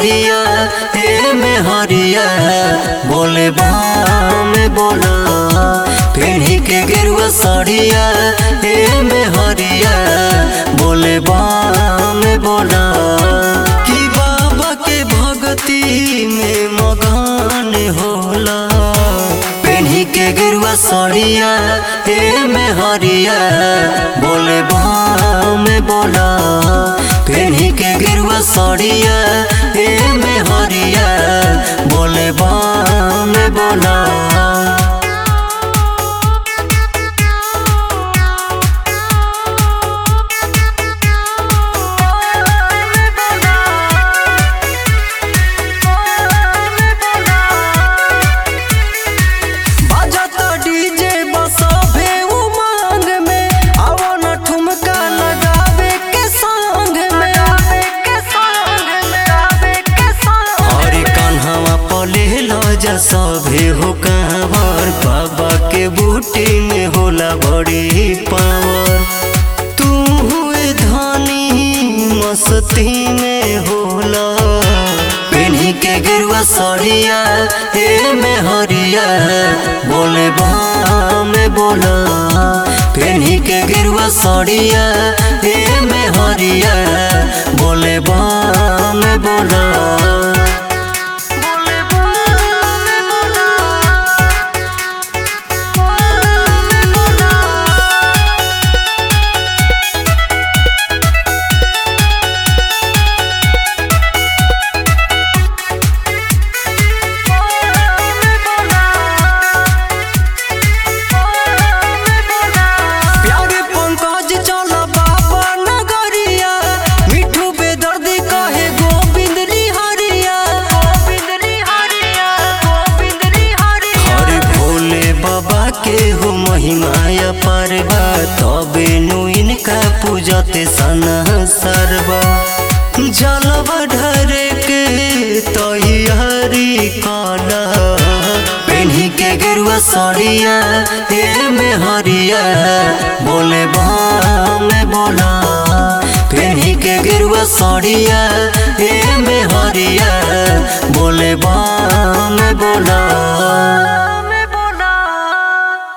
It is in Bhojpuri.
सड़िया हे में हरिया बोले बाम बोला पेढ़ी के गेरुआ सड़िया हे में हरिया बोले बाम बोला कि बाबा के भक्ति में मगन होला पेढ़ी के गेरुआ सड़िया हे में हरिया बोले बाम बोला पेढ़ी के गेरुआ सड़िया हे में हरिया बोले बाम बोला बजता डीजे बसभे उमंग में आवो न ठुमका लगावे के संग में आवे के संग में आवे के संग हरे कान्हवा पले लजा सभे हो कांवर बाबा के बूटी में होला बड़ी पावर तू हुए धनी मस्ती में होला पेन्ही के गिरुआ सड़िया हे में हरिया बोले बाम बोला पेन्ही के गिरुआ सड़िया हे में हरिया बोले बाम बोला बोले बोले बोला बोले बोला प्यारे पंकज चल बाबा नगरिया मिठू बेदर्दी कहे गोविंद हरिया गोविंद हरिया गोविंद हरिया हरे भोले बाबा के हो महिमाया परवा तबे नु इनका पूजते सना सरवा जलवा ढरे के तैयारी काला पेन्ही के गेरुआ सड़िया हे में हरिया बोले बाम बोला पेन्ही के गेरुआ सड़िया हे में हरिया बोले बाम बोला